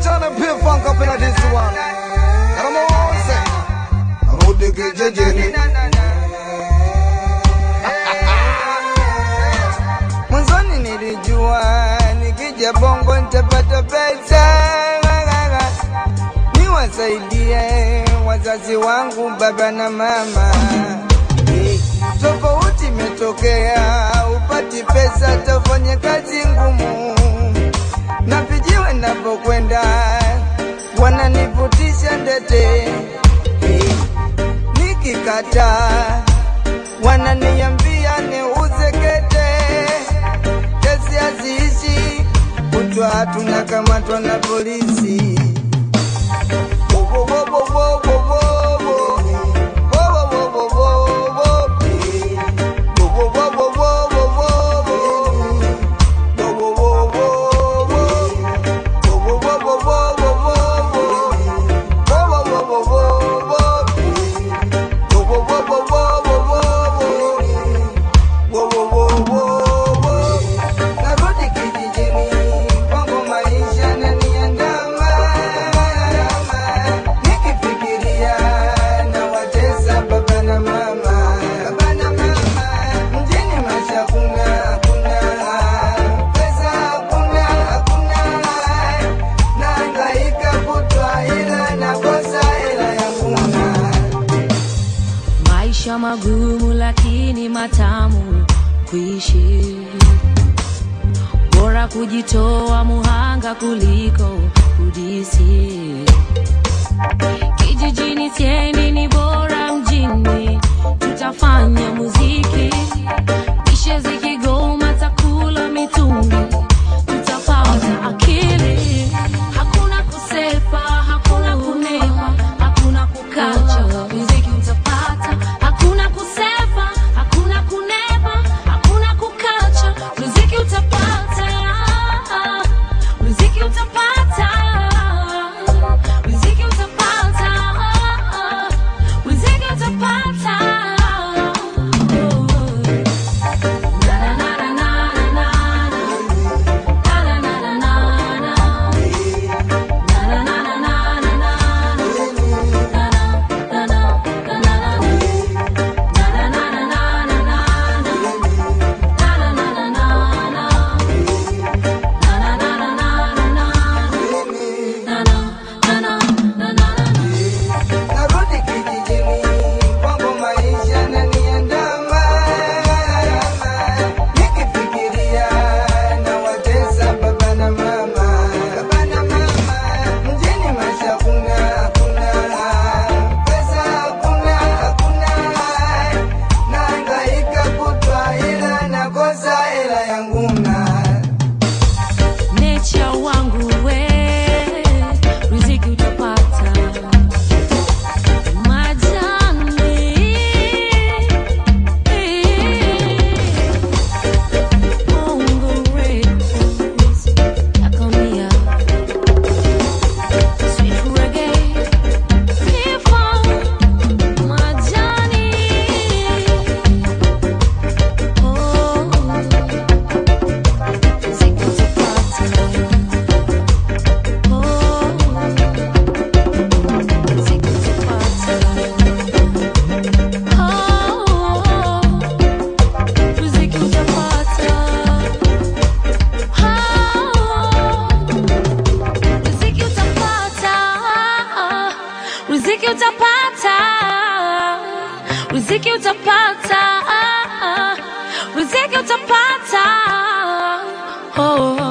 turn and pay funk up in this one. Come on, say. Rudi kijijini. Mwanzoni nilijua nikija bongo nitapata pesa, niwasaidie wazazi wangu baba na mama. Eh, Tofauti imetokea, upati pesa, tafanya kazi ngumu na vijiwe napokwenda wananivutisha ndete, Eh, nikikataa wananiambia niuze kete, kesi haziishi, kutwa tunakamatwa na polisi. Wo, wo, wo, wo, wo, wo, wo, wo. Wo, wo, wo, wo, wo, wo. Wo, wo, wo, wo, wo, wo, wo, wo. Wo, wo, wo, wo, wo. Wo, wo, wo, wo, wo, wo, wo, wo. Wo, wo, wo, wo, wo, wo. Wo, wo, wo, wo, wo, wo, wo, wo. Wo, wo, wo, wo, wo. Narudi kijijini, kwangu maisha yananiandama. Nikifikiria nawatesa baba na mama. Baba na mama. Mjini maisha hakuna, hakuna. Pesa hakuna, hakuna. Nahangaika kutwa ila nakosa hela ya kula. Maisha magumu lakini matamu kuishi, bora kujitoa muhanga kuliko kudisi. Kijijini siendi, ni bora mjini, tutafanya muziki, kisha zikigoma takula mitungi, tutapata akili. Hakuna kusefa, hakuna kunepa, hakuna kukacha, muziki utapata. Hakuna kusefa, hakuna kunepa, hakuna kukacha, muziki utapata. Muziki utapata. Muziki utapata. Muziki utapata. Na na na na na na na. Na na na na na na. Na na na na na na. Narudi kijijini, kwangu maisha yananiandama. Nikifikiria nawatesa baba na mama. Baba na mama. Mjini maisha hakuna, hakuna. Pesa hakuna, hakuna. Nahangaika kutwa ila nakosa hela yangu na Nature wangu we, riziki utapata. Majani, Bongo Records, Yakamia, Sweet Reggae, Hip-Hop, Majani. Oh, riziki utapata. Oh, riziki utapata. Oh, riziki utapata. Oh, riziki utapata. Riziki utapata. Riziki utapata. Riziki utapata. Oh.